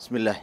bismillaah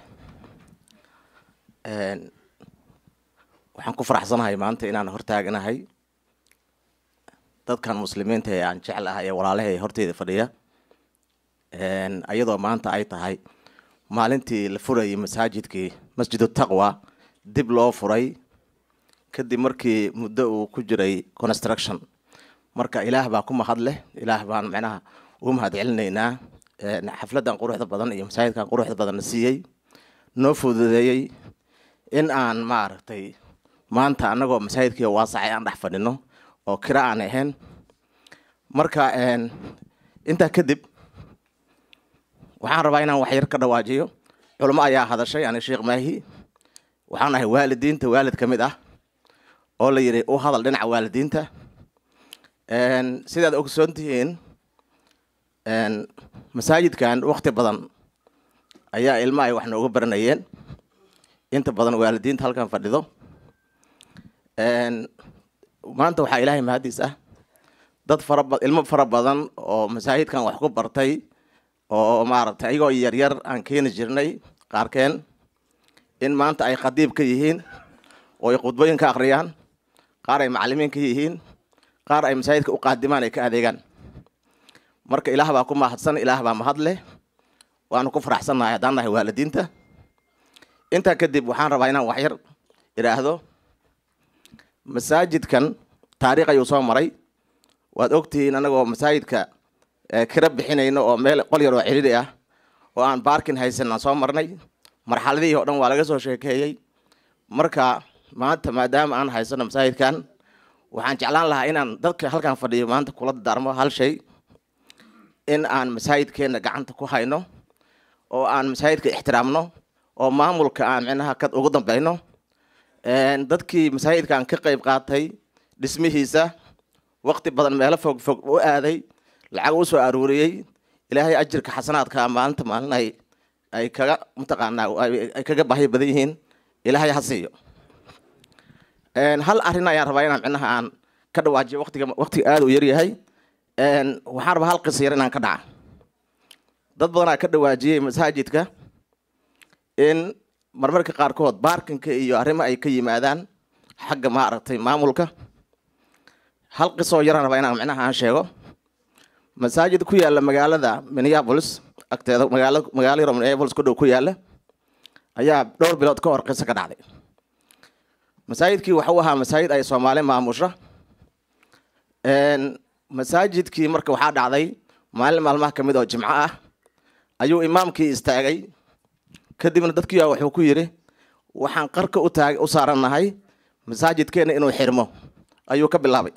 waxaan ku faraxsanahay maanta inaan hortaaganahay dadkan muslimiinta ee aan jeclahay ee walaalaha ee horteyda fadhiya ayadoo maanta ay tahay maalintii la furayay masaajidkii masjidu taqwa dib loo furay kadib markii muddo uu ku jiray construction marka ilaah baa ku mahad leh ilaah baan macnaha ugu mahad celinaynaa xafladan quruxda badan iyo masaajidkan quruxda badanna siiyey noo fududeeyey in aan maaragtay maanta annagoo masaajidkii waasacay aan dhex fadhino oo kira aan ahayn marka intaa kadib waxaan rabaa inaan waxyar ka dhawaajiyo culamo ayaa hadashay ani sheekh maahi waxaan ahay waalidiinta waalid ka mid ah oo la yidhi u hadal dhinaca waalidiinta sidaad ogsoon tihiin masaajidkan wakti badan ayaa ilma ay wax nooga baranayeen inta badan waalidiinta halkan fadhido maanta waxaa ilaahay mahadiis ah dad fara ilmo fara badan oo masaajidkan wax ku bartay oo maaragtay ayagoo yaryar aan keeni jirnay qaarkeen in maanta ay khadiib ka yihiin oo ay khudbooyin ka akhriyaan qaar ay macalimiin ka yihiin qaar ay masaajidka u qaadimaan ay ka adeegaan marka ilaah baa ku mahadsan ilaah baa mahad leh waanu ku faraxsannahay haddaan nahay waalidiinta intaa kadib waxaan rabaa inaan waxyar idhaahdo masaajidkan taariikh ayuu soo maray waad ogtihiin annagoo masaajidka kira bixinayno oo meel qol yar oo celili ah oo aan baarkin haysan aan soo marnay marxaladihii oo dhan waa laga soo sheekeeyey marka maanta maadaama aan haysano masaajidkan waxaan jeclaan lahaa inaan dadka halkan fadhiyo maanta kula darmo hal shay in aan masaajidkeenna gacanta ku hayno oo aan masaajidka ixtiraamno oo maamulka aan micnaha ka ugu dambeyno dadkii masaajidkan ka qayb qaatay dhismihiisa waqti badan meelo fog fog u aaday lacag u soo aruuriyey ilaahay ajirka xasanaadka maalinta maalin ay ay kaga mataqaanaa ay kaga baahi badan yihiin ilaahay ha siiyo hal arrin ayaan rabaa inaan micnaha aan ka dhawaajiyo waqtiga waqtiga aada u yaryahay waxaan rabaa hal qisa yar inaan ka dhaca dad badanaa ka dhawaajiyey masaajidka in marmarka qaarkood baarkinka iyo arrimo ay ka yimaadaan xagga maaragtay maamulka hal qisoo yaraan rabaa inaan micnaha aan sheego masaajid ku yaalla magaalada minneapolis agteeda magaala magaalo yaro minneapolis ku dhow ku yaalla ayaa dhowr bilood ka hor qiso ka dhacday masaajidkii waxuu ahaa masaajid ay soomaali maamusha masaajidkii marka waxaa dhacday maalin maalmaha ka mid oo jimco ah ayuu imaamkii istaagay kadibna dadkii wuxuu ku yidhi waxaan qarka u taag u saarannahay masaajidkeenna inuu xirmo ayuu ka bilaabay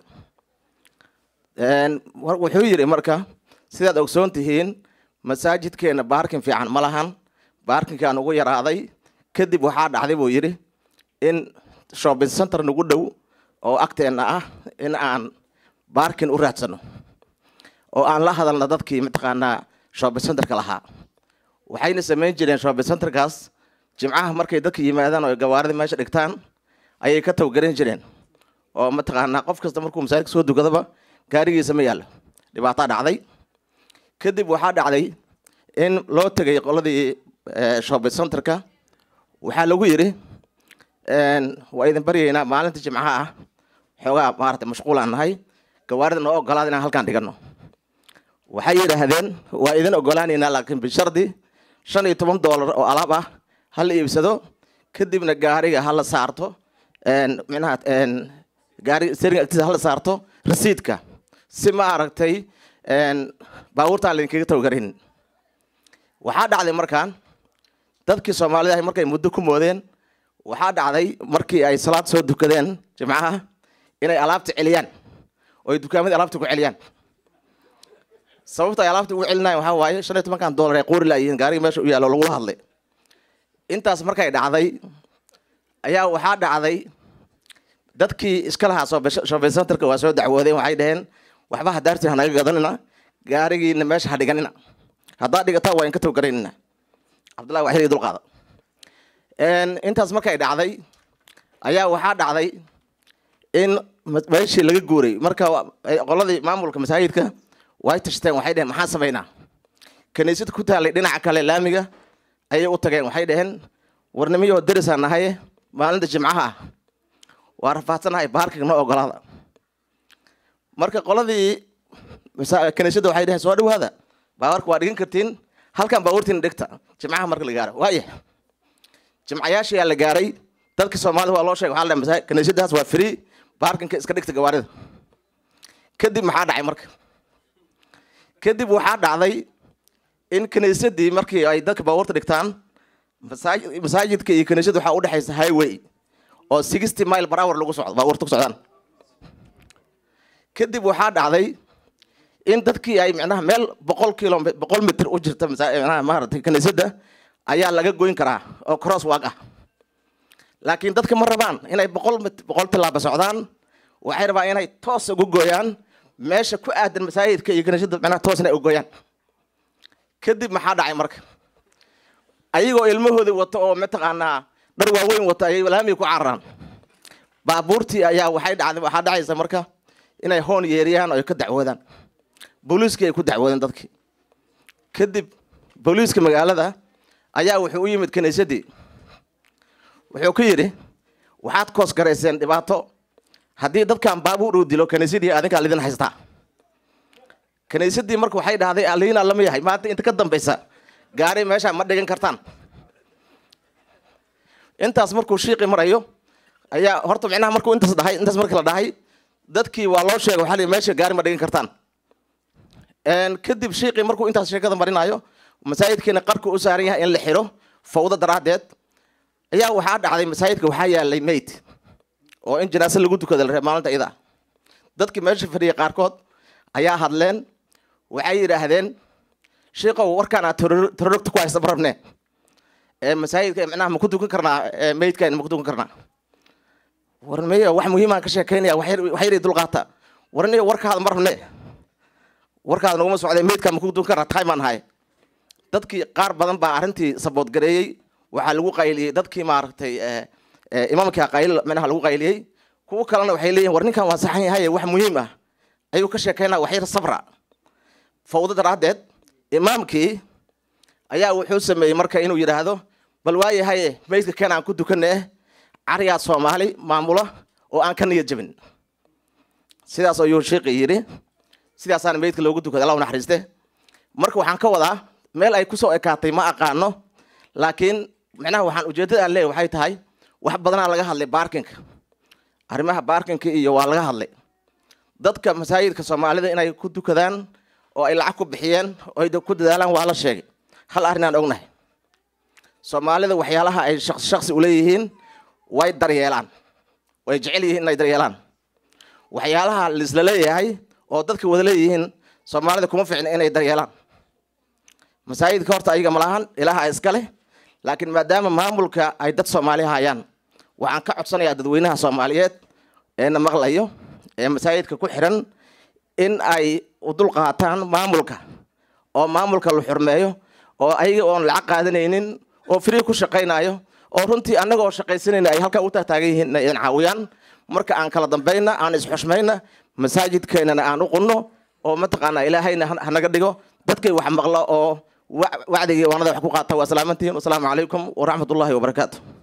wuxuu yidhi marka sidaad ogsoon tihiin masaajidkeenna baarkin fiican ma lahan baarkinkaan ugu yaraaday kadib waxaa dhacday buu yidhi in shopping center nagu dhow oo agteenna ah in aan baarkin u raadsano oo aan la hadalna dadkii mataqaanaa shopping centerka lahaa waxayna samayn jireen shopping centerkaas jimcaha markay dadka yimaadaan oo gawaarida meesha dhigtaan ayay ka tawgaran jireen oo mataqaanaa qof kasta markuu masaajidka soo dukadaba gaarigiisa ma yaallo dhibaataa dhacday kadib waxaa dhacday in loo tegay qoladii shopping centerka waxaa lagu yidhi waa idin baryaynaa maalinta jimcaha ah xoogaa maarata mashquulaan nahay gawaarida noo ogolaada inaan halkaan dhigano waxay yidhaahdeen waa idin ogolaanaynaa laakiin bishardi shan iyo toban doolar oo alaab ah ha la iibsado kadibna gaariga ha la saarto micnaha gaari steering agtiisa ha la saarto rasiidka si ma aragtay baabuurtaan laydinkaga tawgarin waxaa dhacday markaan dadkii soomaalida ahay markay muddo ku moodeen waxaa dhacday markii ay salaad soo dukadeen jimcaha inay alaabta celiyaan oo ay dukaamadii alaabta ku celiyaan sababta ay alaabta ugu celinayan waxaa waaye shan iyo tobankan dollar ay qoori laayihiin gaariga meesha u yaallo lagula hadlay intaas markay dhacday ayaa waxaa dhacday dadkii iska lahaa shopping centerka waa soo dacwoodeen waxay dhaheen waxba hadaartiin hanaga gadanina gaarigiina meesha ha dhiganina haddaad dhigataa waa inka tawgaraynina cabdullahi waxyar dulqaada intaas markay dhacday ayaa waxaa dhacday in meeshii laga guuray marka qoladii maamulka masaajidka way tashteen waxay dheheen maxaan samaynaa kaniisad ku taalay dhinaca kale laamiga ayay u tageen waxay dhaheen warnimiyoo derisaan nahaye maalinta jimcaha ah waa rafaadsanahay baarkinka noo ogolaada marka qoladii kaniisadda waxay dhaheen soo dhawaada baawarka waa dhigan kartiin halkan baawartiina dhigta jimcaha marka la gaaro waaya jimcayaashiyaa la gaaray dadka soomaalida waa loo sheegay waxaa la kaniisadaas waa free baarkinka iska dhigta gawaarida kadib maxaa dhacay marka kadib waxaa dhacday in kaniisadii markii ay dadka baabuurta dhigtaan masaajidka iyo kaniisada waxaa udhexaysa highway oo sixty mile per hour lagu socdo baabuurta ku socdaan kadib waxaa dhacday in dadkii ay micnaha meel boqol kilo boqol mitr u jirta manaha maaragtay kaniisadda ayaa laga goyn karaa oo cross walk ah laakiin dadka ma rabaan inay boqol boqol tilaaba socdaan waxay rabaan inay toos ugu gooyaan meesha ku aadan masaajidka iyo kaniisadda micnaha toos inay ugooyaan kadib maxaa dhacay marka ayagoo ilmahoodii wato oo mataqaanaa dhar waaweyn wato ayay laamiga ku cararaan baabuurtii ayaa waxay dhacday waxaa dhacaysa marka inay hoon yeeriyaan oo ay ka dacwoodaan booliiskii ay ku dacwoodeen dadkii kadib booliiska magaalada ayaa wuxuu u yimid kaniisadii wuxuu ku yidhi waxaad koos garayseen dhibaato haddii dadkan baabuur uu dilo kaniisadii adinkaa lidin haystaa kaniisadii marka waxay dhahday aliina lama yahay maanta inta ka dambaysa gaari meesha ma dhigan kartaan intaas markuu shiiqi marayo ayaa horta micnaha markuu intaas dhahay intaas markii la dhahay dadkii waa loo sheegay waxaa meesha gaari ma dhigan kartaan kadib shiiqi markuu intaas sheekada marinayo masaajidkiina qarku u saaran yahay in la xiro fawdo daraaddeed ayaa waxaa dhacday masaajidka waxaa yaalay mayd oo in janaase lagu tukada la reeb maalinta iyada dadkii meesha fadhiyay qaarkood ayaa hadleen waxay yidhaahdeen shiikow warkaan aad tororogta ku haysta marabne ee masaajidka micnaha ma ku tukan karnaa maydkan ma ku tukan karnaa warmiyo wax muhiimaan ka sheekaynaya waxyari dulqaata warniyo warkaada ma rabne warkaada naguma socday maydkaan ma ku tukan karnaa tahay maan ahay dadkii qaar badan baa arrintii saboodgareeyey waxaa lagu qayliyey dadkii maaragtay imaamkii qayl micnaha lagu qayliyey kuwo kalena waxay leeyihin war ninkan waa saxan yahay wax muhiim ah ayuu ka sheekaynaa waxyar sabra fawdo daraaddeed imaamkii ayaa wuxuu sameeyey marka inuu yidhaahdo bal waayahaye maydka keen aan ku tukane cariyaa soomaali maamula oo aan ka niyad jabin sidaas ayuu sheikhi yidhi sidaasaana maydka loogu tukada allah naxariiste marka waxaan ka wadaa meel ay kusoo ekaatay ma aqaano laakiin micnaha waxaan ujeeddada aan leeyahy waxay tahay wax badanaa laga hadlay baarkinka arrimaha baarkinka iyo waa laga hadlay dadka masaajidka soomaalida inay ku tukadaan oo ay lacag ku bixiyeen oo ay ku dadaalaan waa la sheegay hal arrin aan ognahay soomaalida waxyaalaha ay shaqsi shaqsi uleeyihiin way daryeelaan way jecel yihiin inay daryeelaan waxyaalaha laisla leeyahay oo dadka wada leeyihiin soomaalida kuma fiicna inay daryeelaan masaajidka horta ayaga malahan ilaaha iska leh laakiin maadaama maamulka ay dad soomaali hayaan waxaan ka codsanayaa dadweynaha soomaaliyeed ee na maqlayo ee masaajidka ku xiran in ay u dul qaataan maamulka oo maamulka la xurmeeyo oo ayaga oon lacag qaadanaynin oo free ku shaqaynayo oo runtii annaga oo shaqaysanayna ay halkaa u tahtaagan yihiin inay idin caawiyaan marka aan kala dambayna aan isxushmayna masaajidkeenana aan u qunno oo mataqaanaa ilaahayna hanaga dhigo dadkay wax maqlo oo wacdigii waanada wax ku qaata waa salaamantihiin wasalaamu calaykum waraxmat ullahi wabarakaatu